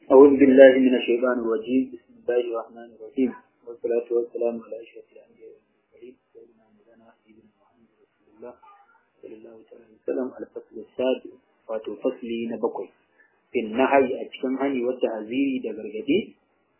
أعوذ بالله من الشيطان الرجيم بسم الله الرحمن الرحيم والصلاة والسلام على أشرف الأنبياء والمرسلين سيدنا مولانا سيدنا محمد رسول الله صلى الله عليه وسلم على الفصل السادس wato fasli na bakwai in nahayi a cikin hani wadda haziri da gargadi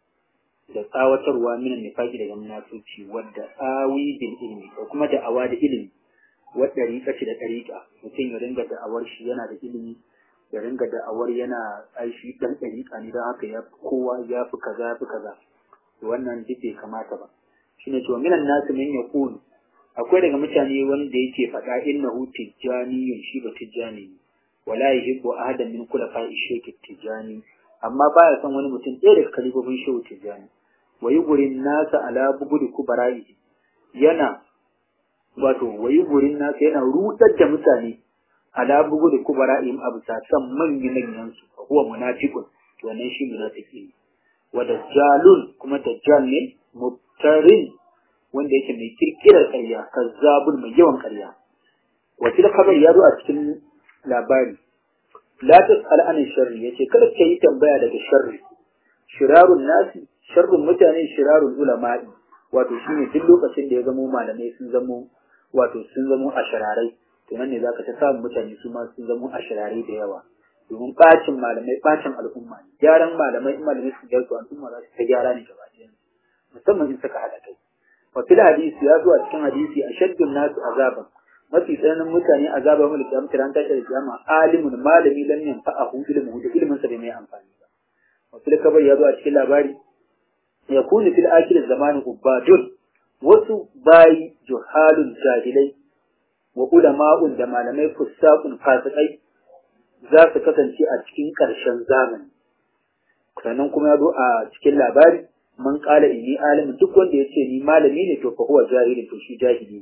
da tsawatarwa minan nifaki daga munafici wadda awi bil ilmi da kuma da'awa da ilimi wadda rika da ɗariƙa mutum ya ringa da'awar shi yana da ilimi ya ringa da'awar yana aishi dan ɗariƙa ne don haka ya fi kowa ya fi kaza ya fi kaza wannan duk bai kamata ba shine to minan nasu min yaqulu akwai daga mutane wanda yake faɗa innahu tijjaniyun shi ba tijjani ne wala yuhibbu ahadan min khulafa'i shaykh tijani amma baya son wani mutum ɗaya daga kalibobin shehu tijani wa yugurin nasa ala bugudi kubara'i yana wato wa yugurin nasa yana rudar da mutane ala bugudi kubara'i abu ta san manyan manyan su huwa munafiqun to wannan shi munafiki ne wa dajjalun kuma dajjal ne mubtarin wanda yake mai kirkirar ƙarya kazzabun mai yawan ƙarya wa tilka kabar ya zo a cikin labari la tas'al an sharri yace kada ka yi tambaya daga sharri shirarun nasi sharrun mutane shirarun ulama'i wato shine duk lokacin da ya zamo malamai sun zamo wato sun zamo ashirarai to nan ne zaka ta samu mutane su ma sun zamo ashirarai da yawa domin bacin malamai bacin al'umma ne gyaran malamai in malamai su gyara al'umma za su ta gyara ne gaba ɗaya musamman in suka haɗa kai wa fil hadisi ya zo a cikin hadisi ashaddun nasu azaban mafi tsananin mutane a zaba mulki a mutane tashi da kiyama alimun malami lam yanfa'ahu ilmuhu da ilmin sa bai mai amfani ba wa fil kabar ya zo a cikin labari ya kuni fil akhir zamanin ubadun wasu bayi juhalun jahilai wa ulama'un da malamai fusaqun fasikai za su kasance a cikin ƙarshen zamani sannan kuma ya zo a cikin labari man qala inni alimin duk wanda ya ce ni malami ne to fa huwa jahili to shi jahili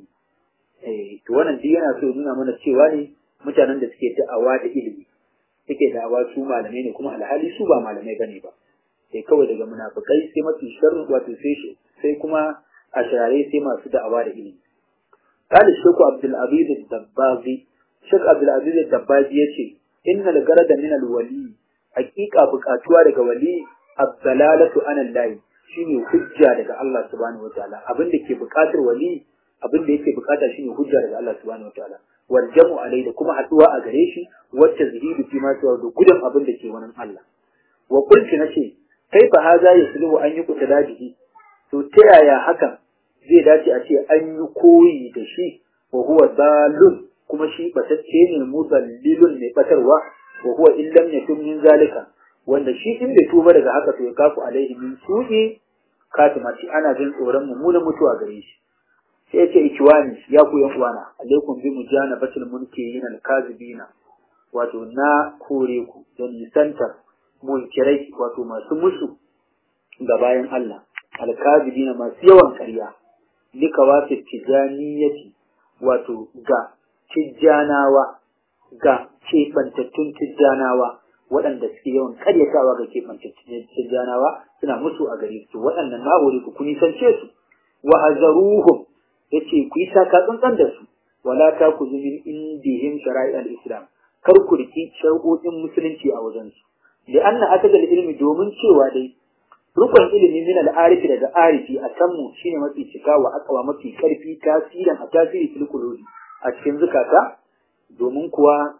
ne to wannan duk yana so nuna mana cewa ne mutanen da suke da'awa da ilimi suke da'awa su malamai ne kuma alhali su ba malamai bane ba sai kawai daga munafikai sai mafi sharri wato sai shi sai kuma a shirare sai masu da'awa da ilimi قال الشيخ عبد العزيز الدباغي الشيخ عبد العزيز الدباغي yace inna al-garada min al-wali haqiqa buƙatuwa daga wali az-zalalatu an Allah shine hujja daga Allah subhanahu wataala abin da ke buƙatar wali abin da yake bukata shine hujja daga Allah subhanahu wataala wal jam'u alai da kuma haduwa a gare shi wacce zihidu fi ma tuwa da gudan abin da ke wannan Allah wa qultu nace kaifa haza yasluhu an yuqta dajihi to ta yaya hakan zai dace a ce an yi koyi da shi wa huwa dalun kuma shi batacce ne mudallilun ne batarwa wa huwa illam yakun min zalika wanda shi in bai tuba daga haka to ya kafu alaihi min su'i katima shi ana jin tsoron mummunan mutuwa gare shi sai ya ce ikiwani ya ku yan uwana alaikum bi mujanabatil munkirin alkazibina wato na kore ku da nisantar munkirai wato masu musu ga bayan Allah alkazibina masu yawan ƙarya lika wasu tijaniyati wato ga tijjanawa ga keɓantattun tijjanawa waɗanda suke yawan karyatawa ga keɓantattun tijjanawa suna musu a gare su waɗannan na hore ku kun nisance su wa hazaruhum yace ku yi taka tsantsan da su wala ta ku min indihim shara'i al-islam kar ku riki shar'o'in musulunci a wajen su da anna atagal ilmi domin cewa dai rukun ilimi min al-arifi daga arifi a kanmu shine mafi cika wa akawa mafi karfi tasirin a tasiri fil qulubi a cikin zukata domin kuwa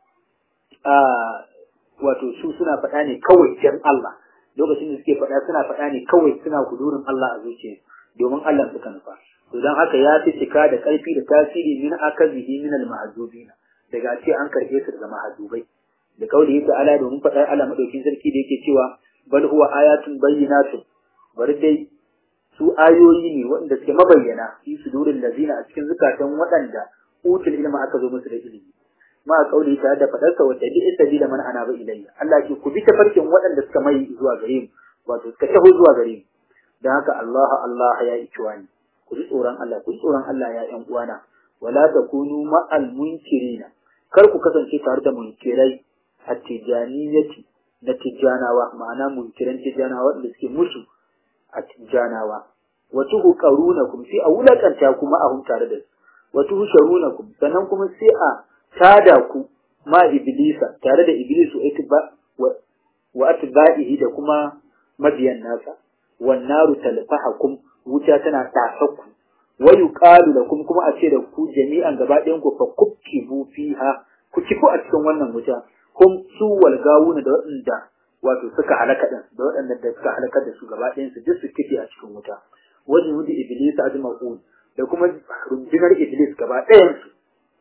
a wato su suna faɗa ne kawai dan Allah lokacin da suke faɗa suna faɗa ne kawai suna kudurin Allah a zuciyarsu domin Allah suka nufa to dan haka ya fi cika da ƙarfi da tasiri min akazihi min al-mahzubina daga ce an karbe su daga mahzubai da kauli yake ala domin faɗar Allah madaukin sarki da yake cewa bal huwa ayatun bayyinatun bari dai su ayoyi ne waɗanda suke mabayyana fi sudurin lazina a cikin zukatan waɗanda utul ilma aka zo musu da ilimi ma kauli ta da faɗarsa wata bi sabila man ana ba ilayya Allah ke ku bi tafarkin waɗanda suka mai zuwa gare mu wato suka taho zuwa gare mu dan haka Allah Allah ya ikiwani ku ji tsoron Allah ku ji tsoron Allah ya ƴan uwana wala takunu ma'al munkirina kar ku kasance tare da munkirai at-tijaniyati na tijjanawa ma'ana munkiran tijjanawa wanda suke musu a tijjanawa wa tuhu qarunakum sai a wulakanta kuma a hun tare da su wa tuhu sharunakum sannan kuma sai a tada ku ma iblisa tare da iblisu itba wa atba'ihi da kuma mabiyan nasa wan naru talfahakum wuta tana tasakku wa yuqalu lakum kuma a ce da ku jami'an gaba ɗayan ku fa kubkibu fiha ku kifu a cikin wannan wuta kum su wal gawuna da waɗanda wato suka halaka din da waɗanda da suka halaka da su gaba ɗayan su duk su kife a cikin wuta wajen wuce iblis ajma'un da kuma rundunar iblis gaba ɗayan su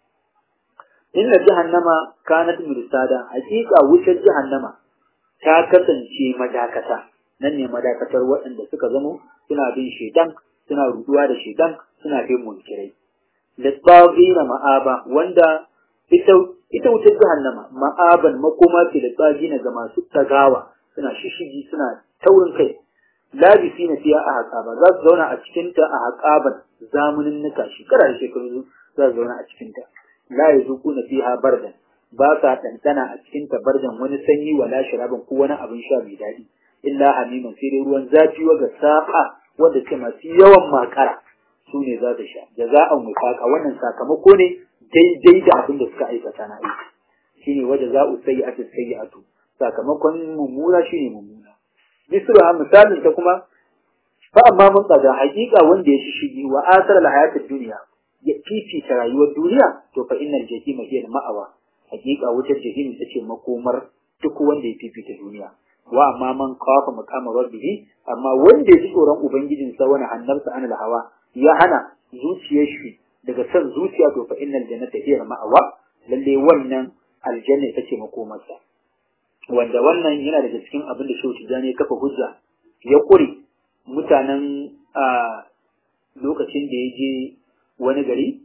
inna jahannama kanat mirsada hakika wutar jahannama ta kasance madakata nan ne madakatar waɗanda suka zamo suna bin shedan suna ruduwa da shedan suna bin munkirai lisbagina ma'aba wanda ita ita wutar jahannama ma'aban makoma ce da tsagina ga masu tagawa suna shishigi suna taurin kai labisi na fiya a haƙaba za su zauna a cikinta a haƙaban zamanin nuka shekara da shekaru za su zauna a cikinta la yazuquna fiha bardan ba sa ɗanɗana a cikinta bardan wani sanyi wala sharaban ko wani abin sha mai daɗi illa hamiman sai dai ruwan zafi wa ga sa'a wanda ke masu yawan makara su ne za su sha jaza'an wifaqa wannan sakamako ne daidai da abin da suka aikata na aiki shine waje za'u sayyi'atu sayyi'atu sakamakon mummuna shine mummuna misra misalin ta kuma fa amma mun tsada hakika wanda ya shishigi wa asar al hayatid dunya ya fifita rayuwar duniya to fa innal jahima hiya al ma'awa hakika wutar jahim ita ce makomar duk wanda ya fifita duniya wa amma man kafa maqama rabbihi amma wanda ya ji tsoron ubangijin sa wani hannarsa anil hawa ya hana zuciyar shi daga san zuciya to fa innal jannata hiya al ma'awa lalle wannan aljanna ita ce makomarsa wanda wannan yana daga cikin abin da Shehu Tijjani ya kafa hujja ya kure mutanen a lokacin da ya je wani gari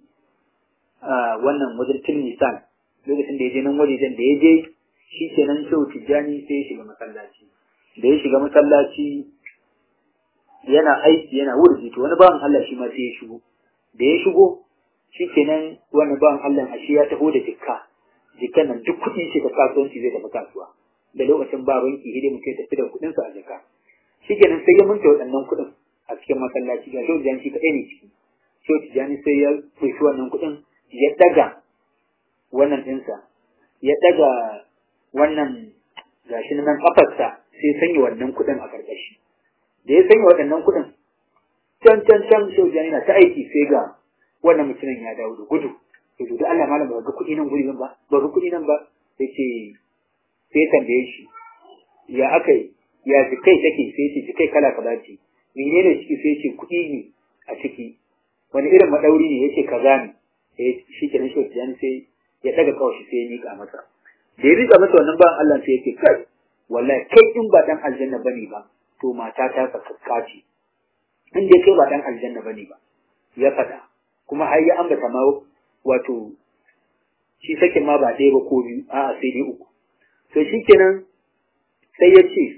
a wannan wajen Tilmisan lokacin da ya je nan wajejen da ya je shi kenan Shehu Tijjani sai ya shiga masallaci da ya shiga masallaci yana aiki yana wurzi to wani bawan Allah shi ma sai ya shigo da ya shigo shi kenan wani bawan Allah ashe ya taho da jikka jikkan nan duk kuɗin shi da kasuwanci zai tafi kasuwa da lokacin ba banki hidin mutum tafi da kuɗin sa a jaka shikenan sai ya munta waɗannan kuɗin a cikin masallaci ga shehu jani shi kaɗai ne ciki shehu jani sai ya ɗauki wannan kuɗin ya ɗaga wannan ɗinsa ya ɗaga wannan gashi nan kafarsa sai sanya wannan kuɗin a ƙarƙashi da ya sanya waɗannan kuɗin can can can shehu jani na ta aiki sai ga wannan mutumin ya dawo da gudu to da Allah malam ba ga kuɗi nan guri ba ba ga kuɗi nan ba sai ce sai tambaye shi ya aka yi ya jikai take sai ce jikai kala kaza ce menene ciki sai ce kuɗi ne a ciki wani irin madauri ne yace kaza ne sai shi ke nan shi sai ya daga kawai sai ya mika masa da ya rika masa wannan bayan Allah sai yake kai wallahi kai in ba dan aljanna bane ba to mata ta sakakka ce in dai kai ba dan aljanna bane ba ya faɗa kuma har ya ambata ma wato shi sakin ma ba ɗaya ba ko biyu a'a sai dai uku to shi kenan sai ya ce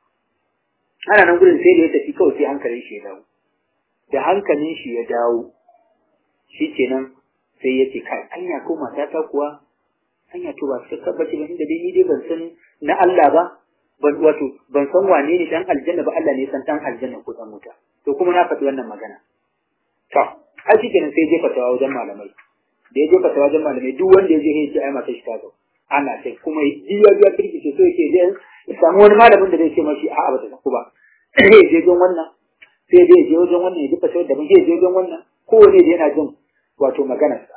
ana nan gudun sai da ya tafi kawai sai hankalin shi ya dawo da hankalin shi ya dawo shi kenan sai ya ce kai anya ko matata kuwa anya to ba su tabbaci ba inda dai ni dai ban san na Allah ba ban wato ban san wane ne dan aljanna ba Allah ne san dan aljanna ko dan wuta to kuma na faɗi wannan magana to a shi kenan sai ya jefa tawa wajen malamai da ya jefa tawa wajen malamai duk wanda ya je ya ce ai mata shi ta zo ana sai kuma jiya ya kirkice so yake dai ya samu wani malamin da zai ce mashi a'a bata saku ba sai ya je wajen wannan sai dai ya je wajen wannan ya duka sai da ya je wajen wannan kowane da yana jin wato maganarsa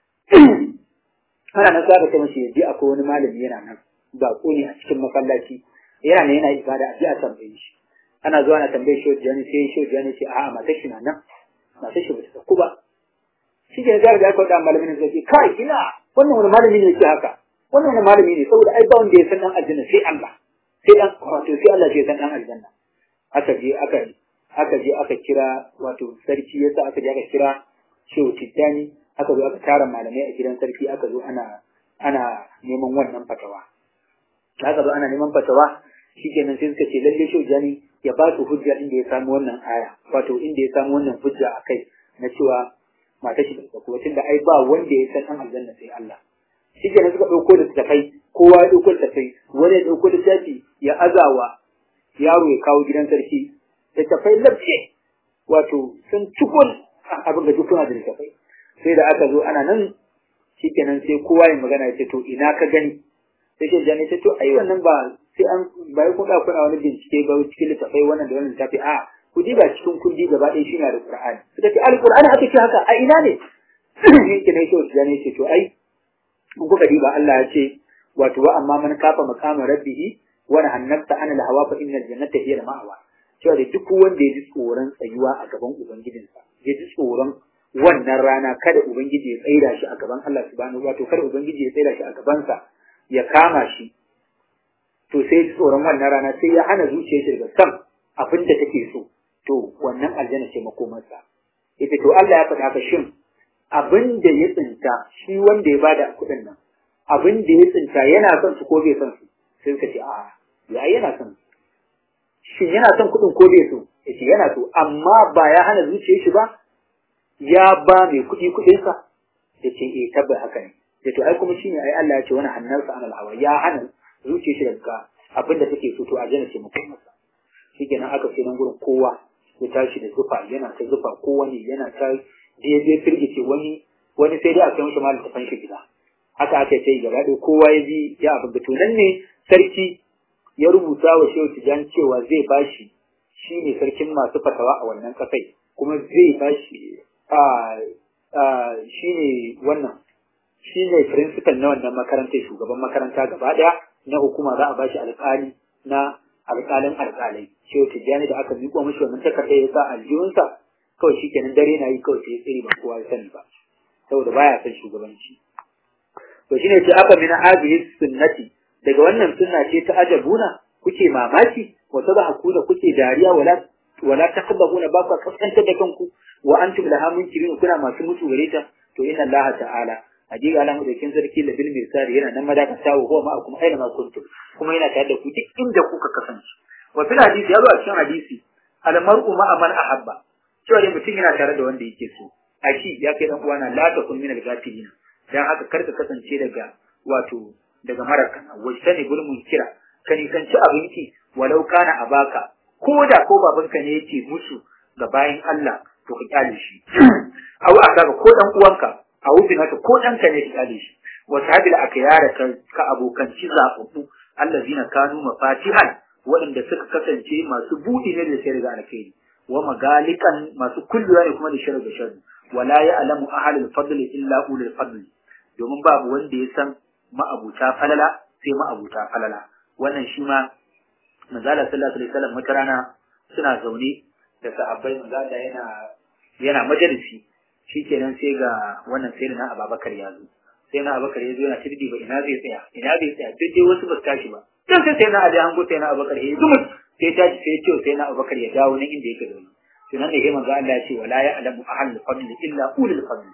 ana nan za ka mashi ya je akwai wani malami yana nan ba ko ne a cikin masallaci yana nan yana ibada a je a tambaye shi ana zuwa na tambaye shi wajen sai shi wajen ce a'a matar shi na nan matar shi bata saku ba shi ke za ka ga kwada malamin da zai kai ina wannan wani malami ne ke haka wannan wani malami ne saboda ai ba wanda ya san dan aljanna sai Allah sai dan wato sai Allah ya san dan aljanna aka je aka aka je aka kira wato sarki yasa aka je aka kira shehu tijjani aka zo aka tara malamai a gidan sarki aka zo ana ana neman wannan fatawa aka zo ana neman fatawa shikenan sai suka ce lalle shehu tijjani ya ba su hujja inda ya samu wannan aya wato inda ya samu wannan hujja akai na cewa mata shi da kuwa tunda ai ba wanda ya san dan aljanna sai Allah shi ke suka ɗauko da tafai kowa ya ɗauko da tafai wani ya ɗauko da tafi ya azawa yaro ya kawo gidan sarki da tafai lafiya wato sun cikon abin da dukkan da tafai sai da aka zo ana nan shi kenan sai kowa ya magana ya ce to ina ka gani sai shi jani ce to ai wannan ba sai an bai ku da kuna wani bincike ba cikin littafai wannan da wannan littafi a ku diba cikin kundi gaba ɗaya shi na da Qur'ani suka ce alqur'ani aka ce haka a ina ne yake ne shi wasu ne ce to ai in kuka diba Allah ya ce wato wa amma man kafa maqama rabbih wa nahannafta anil hawa fa innal jannata hiya al-ma'wa cewa da duk wanda ya ji tsoron tsayuwa a gaban ubangijinsa ya ji tsoron wannan rana kada ubangiji ya tsaida shi a gaban Allah subhanahu wato kada ubangiji ya tsaida shi a gabansa ya kama shi to sai ya ji tsoron wannan rana sai ya hana zuciyar shi daga san abin da take so to wannan aljanna ce makomarsa ita to Allah ya faɗa ka shin abin da ya tsinta shi wanda ya bada kuɗin nan abin da ya tsinta yana son su ko bai son su sai suka ce a'a ya yana son su shin yana son kuɗin ko bai so yace yana so amma ba ya hana zuciyar shi ba ya ba mai kuɗi kuɗinsa yace eh tabbas haka ne yace ai kuma shine ai Allah ya ce wani hannarsa anal hawa ya hana zuciyar shi daga abin da take so to aljanna ce mutum masa shikenan aka ce nan gurin kowa ya tashi da zufa yana ta zufa kowa ne yana ta daidai firgice wani wani sai dai a kai mishi malam tafan shi gida haka aka ce gaba ɗaya kowa ya bi ya abin da to nan ne sarki ya rubuta wa shehu tijan cewa zai bashi shi ne sarkin masu fatawa a wannan kasai kuma zai bashi a shi ne wannan shi ne principal na wannan makarantar shugaban makaranta gaba ɗaya na hukuma za a bashi alƙali na alƙalin alƙalai shehu tijjani da aka miƙo mashi wannan takardar ya sa aljihunsa kawai shi kenan dare na yi kawai sai tsiri ba kowa ya sani ba saboda baya son shugabanci to shine ce aka mina hadhihi sunnati daga wannan sunna ce ta ajabuna kuke mamaki wa tadhaku da kuke dariya wala wala takbahuna ba ku kaskantar da kanku wa antum laha munkirun kuna masu mutu gare ta to inna allaha ta'ala hakika Allah madaukin sarki da bil misari yana nan madakata wa huwa ma'akum aina ma kuntum kuma yana tare da ku duk inda kuka kasance wa fil hadisi ya zo a cikin hadisi al mar'u ma'a man ahabba cewa dai mutum yana tare da wanda yake so aki ya kai dan uwana la takun min al-ghafilin dan haka karka kasance daga wato daga marakana wajtani gul munkira ka nisanci abinki walau kana abaka ko da ko babanka ne yake musu ga bayin Allah to ka kyale shi aw aka ko dan uwanka a wufin haka ko ɗanka ne ka shi wa sahabil akhyara ka ka abokan ci zaɓuɓɓu allazina kanu mafatihan waɗanda suka kasance masu buɗi ne da shari'a alkhairi wa magalikan masu kulluwa ne kuma da shari'a da shari'a wala ya'lamu ahlul fadl illa ulul fadl domin babu wanda ya san ma'abuta falala sai ma'abuta falala wannan shi ma manzala sallallahu alaihi wasallam wata rana suna zaune da sahabbai manzala yana yana majalisi shikenan sai ga wannan sai na Abubakar ya zo sai na Abubakar ya zo yana tirdi ba ina zai tsaya ina zai tsaya duk dai wasu ba su tashi ba dan sai sai na Ali an go sai na Abubakar ya zumu sai tashi sai ce sai na Abubakar ya dawo nan inda yake zaune to nan ne sai manzo Allah ya ce wala ya'lamu ahlul fadl illa ulul fadl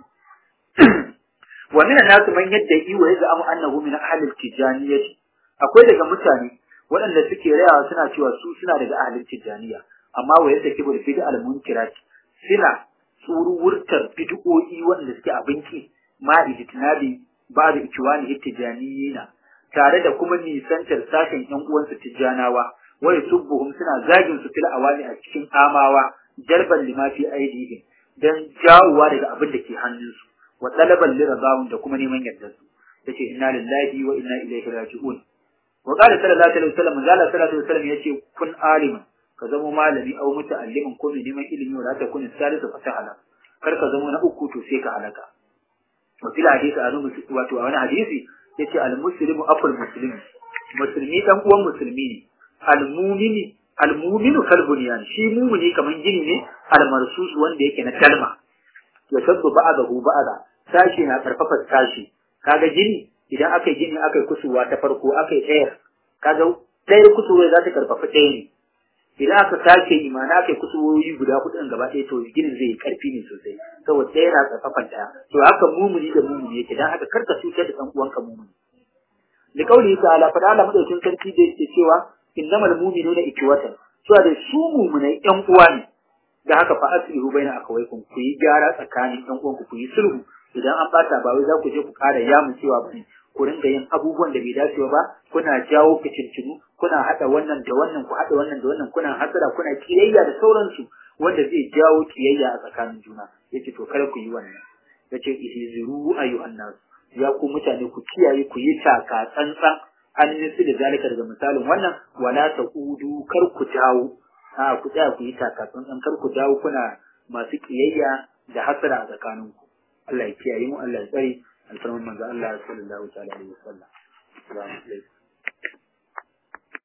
wa min an-nas man yad'i wa yaz'amu annahu min ahlil tijaniyyah akwai daga mutane waɗanda suke rayawa suna cewa su suna daga ahlul tijaniya amma wa yadda kibul bid'a al-munkirat suna tsuruwurtar bid'o'i wanda suke abinci ma ijtinabi ba da ikiwani ittijaniyina tare da kuma nisantar sashen yan uwansu tijjanawa wa yusubbuhum suna zagin su fil awali a cikin amawa jarban lima fi aidihim dan jawowa daga abin da ke hannunsu wa talaban liradahum da kuma neman yardar su yace inna lillahi wa inna ilaihi raji'un wa qala sallallahu alaihi wasallam zalla sallallahu alaihi wasallam yace kun aliman ka zama malami au muta'allimin ko mai neman ilimi wala ta kun salisu fatahala kar ka zama na uku to sai ka halaka wa fil hadisi anu wato a wani hadisi yace al muslimu aful muslimi musulmi dan uwan musulmi ne al mu'mini al mu'minu kal bunyan shi mu'mini kaman gini ne al marsus wanda yake na kalma ya sabbu ba'dahu ba'da sashi na karfafa sashi kaga gini idan aka gini aka kusuwa ta farko aka yi tsayar kaga ɗayar kusurwa za ta karfafa ɗaya ne idan aka sake imana aka yi kusurwoyi guda hudu gaba ɗaya to ginin zai yi ƙarfi ne sosai saboda ɗaya na karfafan ɗaya to haka mumuni da mumuni yake dan haka karka cutar da ɗan uwanka mumuni da kauli ta'ala fa Allah madaukin sarki da yake cewa innamal mu'minuna ikwatan cewa da su mumunai ƴan uwa ne da haka fa aslihu baina akawaikum ku yi gyara tsakanin ƴan uwanku ku yi sulhu idan an bata ba wai za ku je ku ƙara yamu cewa ba ku ringa yin abubuwan da bai dace ba kuna jawo fitintunu kuna hada wannan da wannan ku hada wannan da wannan kuna hasara kuna kiyayya da sauransu wanda zai jawo kiyayya a tsakanin juna yace to kar ku yi wannan yace ihziru ayyuhan nas ya ku mutane ku kiyaye ku yi taka tsantsan an nisi da zalika daga misalin wannan wala taqudu kar ku dawo a ku tsaya ku yi takatsun dan kar ku dawo kuna masu kiyayya da hasara a tsakaninku Allah ya kiyaye mu Allah ya tsare alfarman manzo Allah sallallahu alaihi wasallam assalamu alaikum